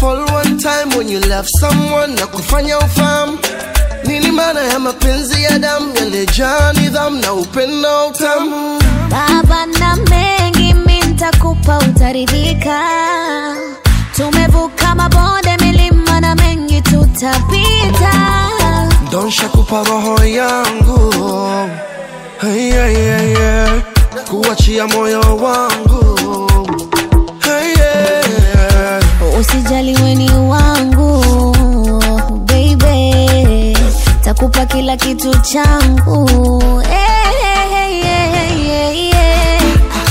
fall one time when you love someone na kufanya ufahamu nini maana ya mapenzi ya damu yalejaa nidhamu na upendo utamu baba na mengi mi ntakupa utaridhika tumevuka mabonde milima na mengi tutapita donsha kupa roho yangu hey, hey, hey, hey. kuachia moyo wangu hey, hey. usijali weni wangu baby takupa kila kitu changu hey, hey, hey, hey, hey, hey.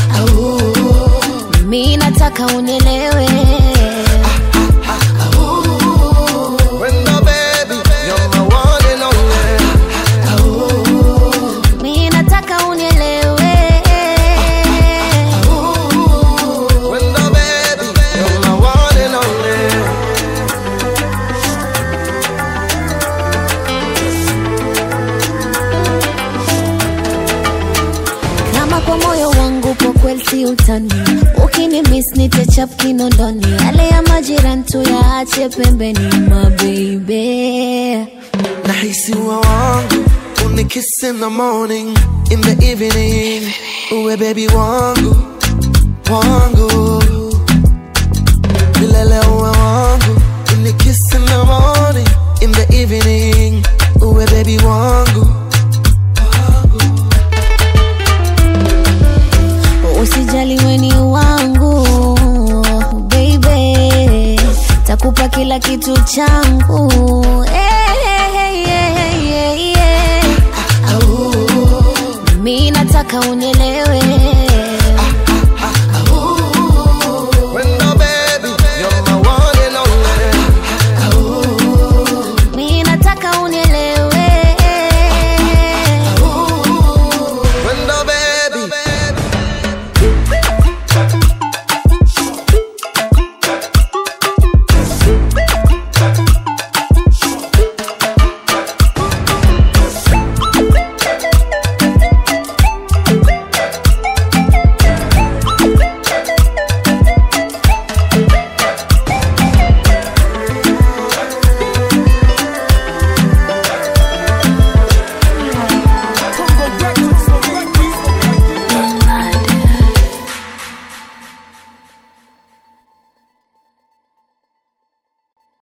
mi nataka unielewe Wendo baby, you're my one and only. mi nataka unielewe Wendo baby, you're my one and only. kama kwa moyo wangu po kweli si utani ukini miss nitechap kinondoni yale ya majirani tu yaache pembeni mabeibe Nahisi uwe wangu unikiss in the morning in the evening uwe baby wangu wangu milele uwe wangu unikiss in the morning in the evening uwe baby wangu usijali weni wangu baby takupa kila kitu changu hey, hey, hey, hey, hey, hey. mi nataka unielewe